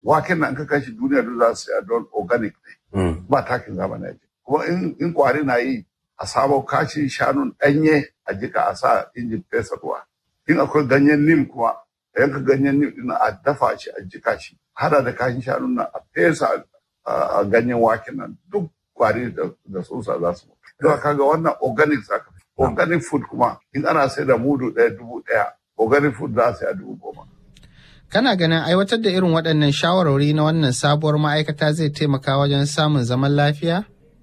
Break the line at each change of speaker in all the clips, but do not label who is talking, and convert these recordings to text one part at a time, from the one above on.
waken nan ka kashi duniya duk za su saya don organic ne ba takin zamani a kuma in kwari na yi a samo kashin shanun ɗanye a jika a sa injin fesa ruwa in akwai ganyen nim kuma a yanka ganyen nim ɗin a dafa shi a jika shi hada da kashin shanun nan a fesa a ganyen waken nan duk kwari da tsutsa za su mutu. Don kaga wannan organic zaka fi. Organic food kuma in ana sai da mudu ɗaya dubu ɗaya organic food za a sai a dubu goma.
Kana ganin aiwatar da irin waɗannan shawarwari na wannan sabuwar ma'aikata zai taimaka wajen samun zaman lafiya?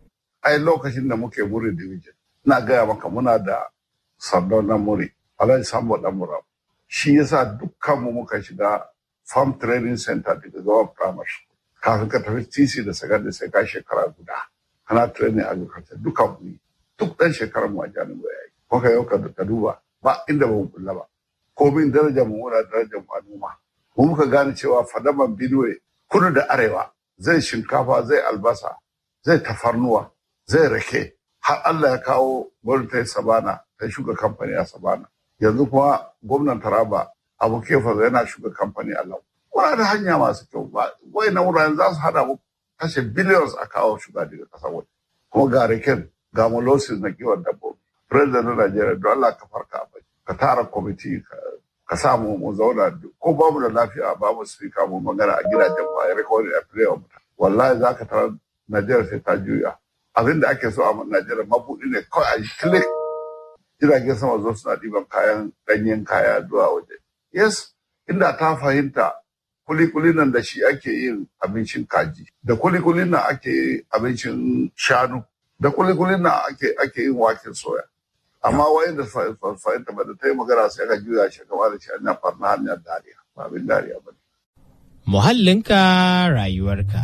Ai lokacin da muke muri division, na gaya maka muna da sandon na muri, Alhaji Sambo ɗan mura. Shi yasa dukkanmu muka shiga farm training center daga gawa primary. Kafin ka tafi TC da secondary sai ka shekara guda. Kana training agriculture duka mu duk ɗan shekarar mu a jami'a ya yi. Kuka yau ka duba ba inda ba mu kulla ba. Komin darajar mu muna darajar mu a noma. mu muka gane cewa fadaman Benue kudu da arewa zai shinkafa zai albasa zai tafarnuwa zai rake har Allah ya kawo gwamnati sabana ta shuga kamfani a sabana yanzu kuma gwamnan taraba abu kefa yana shuga kamfani a lau kuna da hanya masu kyau wai na wuraren za su hada mu kashe billions a kawo shuga daga kasar waje kuma ga raken ga molasses na kiwon dabbobi president na Najeriya don Allah ka farka ka tara kwamiti ka samu mu zauna ko ba mu da lafiya ba mu speaker mu magana a gidajen mu a recording a play of wallahi za ka tarar Najeriya sai ta juya abin da ake so a Najeriya mabuɗi ne kawai a yi click jiragen sama zo suna ɗiban kayan ɗanyen kaya zuwa waje yes inda ta fahimta kulikuli nan da shi ake yin abincin kaji da kulikuli nan ake abincin shanu da kulikuli nan ake ake yin waken soya amma wayan da fahimta ba da ta yi magana sai ka juya shi kamar da shi an farna hanyar dariya ba abin dariya ba
Muhallinka rayuwarka.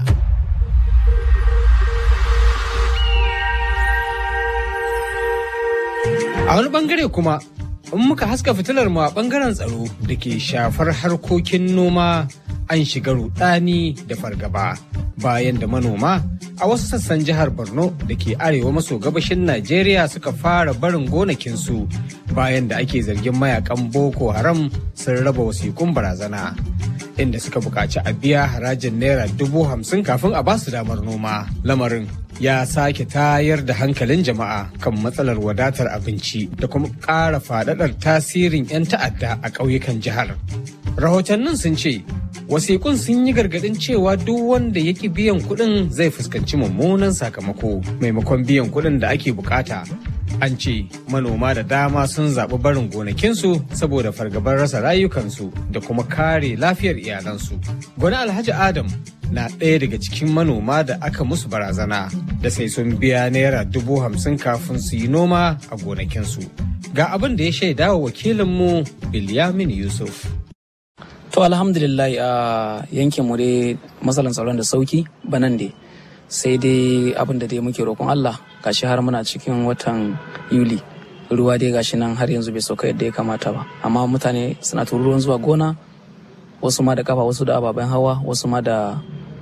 A wani bangare kuma in muka haska fitilar mu a bangaren tsaro da ke shafar harkokin noma an shiga rudani da fargaba bayan da manoma a wasu sassan jihar borno da ke arewa maso gabashin najeriya suka fara barin gonakinsu bayan da ake zargin mayakan boko haram sun raba wasikun barazana inda suka buƙaci a biya harajin naira dubu hamsin kafin a basu damar noma lamarin ya sake tayar da hankalin jama'a kan matsalar wadatar abinci da kuma ƙara faɗaɗar tasirin 'yan ta'adda a ƙauyukan jihar rahotannin sun ce wasiƙun sun yi gargaɗin cewa duk wanda ya ƙi biyan kuɗin zai fuskanci mummunan sakamako maimakon biyan kuɗin da ake bukata an ce manoma da dama sun zaɓi barin gonakinsu saboda fargabar rasa rayukansu da kuma kare lafiyar iyalansu gwani alhaji adam na ɗaya daga cikin manoma da aka musu barazana da sai sun biya naira dubu hamsin kafin su yi noma a gonakinsu ga abin da ya shaida wa wakilinmu bilyamin yusuf
To alhamdulillah a yankin mu dai matsalan tsaron da sauki banan dai sai dai abin da dai muke roƙon Allah gashi har muna cikin watan Yuli ruwa dai gashi nan har yanzu bai sauka yadda ya kamata ba amma mutane suna tururuwan zuwa gona wasu ma da kafa wasu da ababen hawa wasu ma da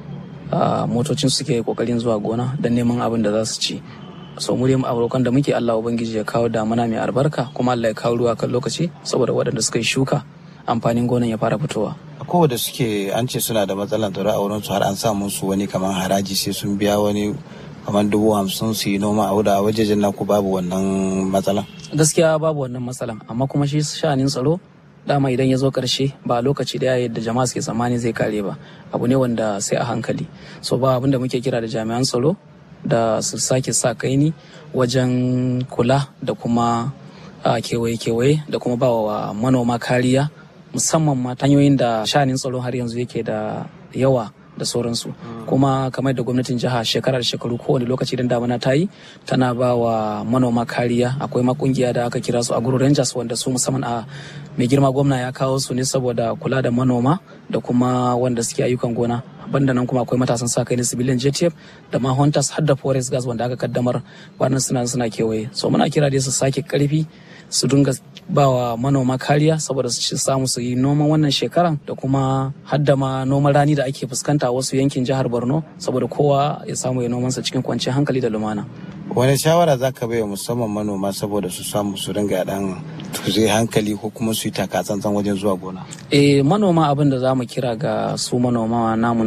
motocin suke kokarin zuwa gona don neman abin da za su ci so mu dai roƙon da muke Allah ubangiji ya kawo damuna mai albarka kuma Allah ya kawo ruwa kan lokaci saboda waɗanda suka yi shuka amfanin gonan ya fara fitowa.
kowa da suke an ce suna da matsalar tsaro a wurin su har an sa musu wani kamar haraji sai sun biya wani kamar dubu hamsin su yi noma a wuda a wajejen naku babu wannan matsalan.
gaskiya babu wannan matsalan amma kuma shi sha'anin tsaro dama idan ya zo karshe ba lokaci daya yadda jama'a suke tsammani zai kare ba abu ne wanda sai a hankali so ba abin da muke kira da jami'an tsaro da su sake sa kaini wajen kula da kuma kewaye-kewaye da kuma ba wa manoma kariya musamman ma hanyoyin da shanin tsaro har yanzu yake da yawa da sauransu kuma kamar da gwamnatin jiha shekarar shekaru kowane lokaci idan damana ta yi tana ba wa manoma kariya akwai makungiya da aka kira su agro rangers wanda su musamman a mai girma gwamna ya kawo su ne saboda kula da manoma da kuma wanda suke ayyukan gona banda nan kuma akwai matasan sa kai na civilian JTF da ma hunters har da forest gas wanda aka kaddamar wannan suna suna kewaye so muna kira dai su sake karfi su dinga bawa manoma kariya saboda su samu su yi noman wannan shekaran da kuma hadda ma noman rani da ake fuskanta a wasu yankin jihar Borno saboda kowa ya samu ya nomansa cikin kwanciyar hankali da lumana.
wani shawara za ka bai musamman manoma saboda su samu su dinga dan tuze hankali ko kuma su yi taka tsantsan wajen zuwa gona
eh manoma abin da za mu kira ga su manoma namu